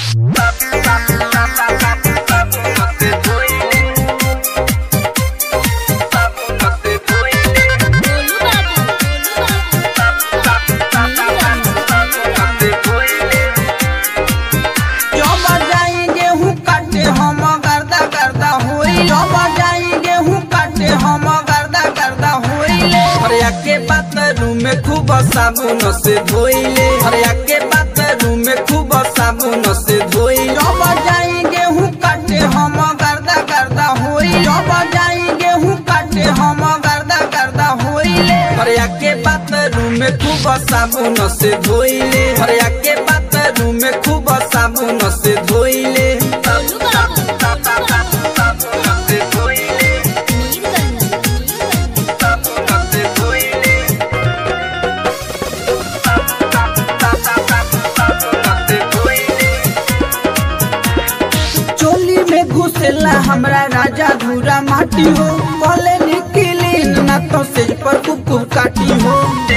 गोलू बाबू गोलू जब जाई गेहूं काटे हम गर्दा गर्दा होई जब जाई गेहूं काटे हम गर्दा गर्दा होइले हरिया के बाथरूम में खूब साबुन से धोइले हरिया के बाथरूम में खूब साबुन से धोई जब जाई गेहूं काटे हम गर्दा गर्दा होई जब जाई गेहूं काटे हम गर्दा गर्दा होइले हरिया के बाथरूम में खूब साबुन से धोइले हरिया के बाथरूम में खूब साबुन से धोइले गोलू बाबू चोली में घुसेला हमरा राजा धूरा माटी हो बोले निकली ना तो सेज पर कुकुर काटी हो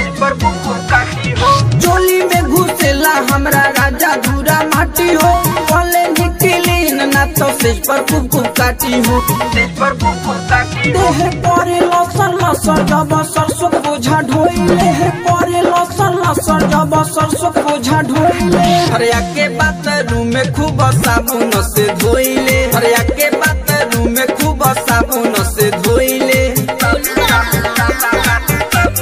चोली में घुसेला हमरा राजा धूरा माटी हो बोले निकली ना तो सेज पर कुकुर काटी हो देह करे लसर लसर जब सरसों बोझा ढोइले देह करे लसर लसर जब सरसों बोझा ढोइले हरिया के बाथरूम में खूब साबुन से धोइले हरिया के बाथरूम में खूब साबुन से धोइले गोलू बाबू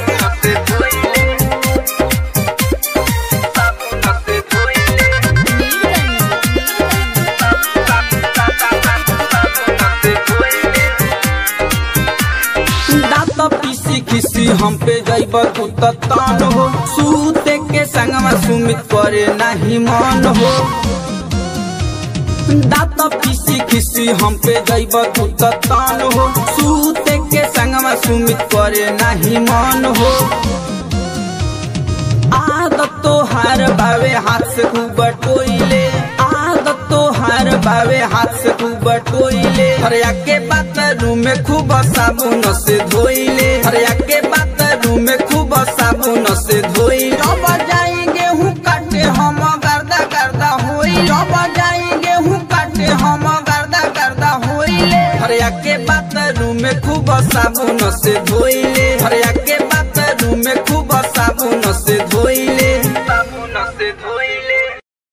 दांत पीसी खिसी हम पे जैब तू त तान हो सूते के संगमा सुमित करे नहीं मन हो दांत पीसी खिसी हम पे जैब तू त तान हो सूते के संगमा सुमित करे नहीं मन हो आदत तो हार बावे हाथ से खूब टोइले आदत तो हार बावे हाथ से खूब टोइले हरिया के बाथरूम में खूब साबुन से धोइले हरिया के बाथरूम में खूब साबुन से धोइले जब जाई गेहूं काटे हम गर्दा गर्दा होई जब जाई गेहूं काटे हम गर्दा गर्दा होइले हरिया के बाथरूम में खूब साबुन से धोइले हरिया के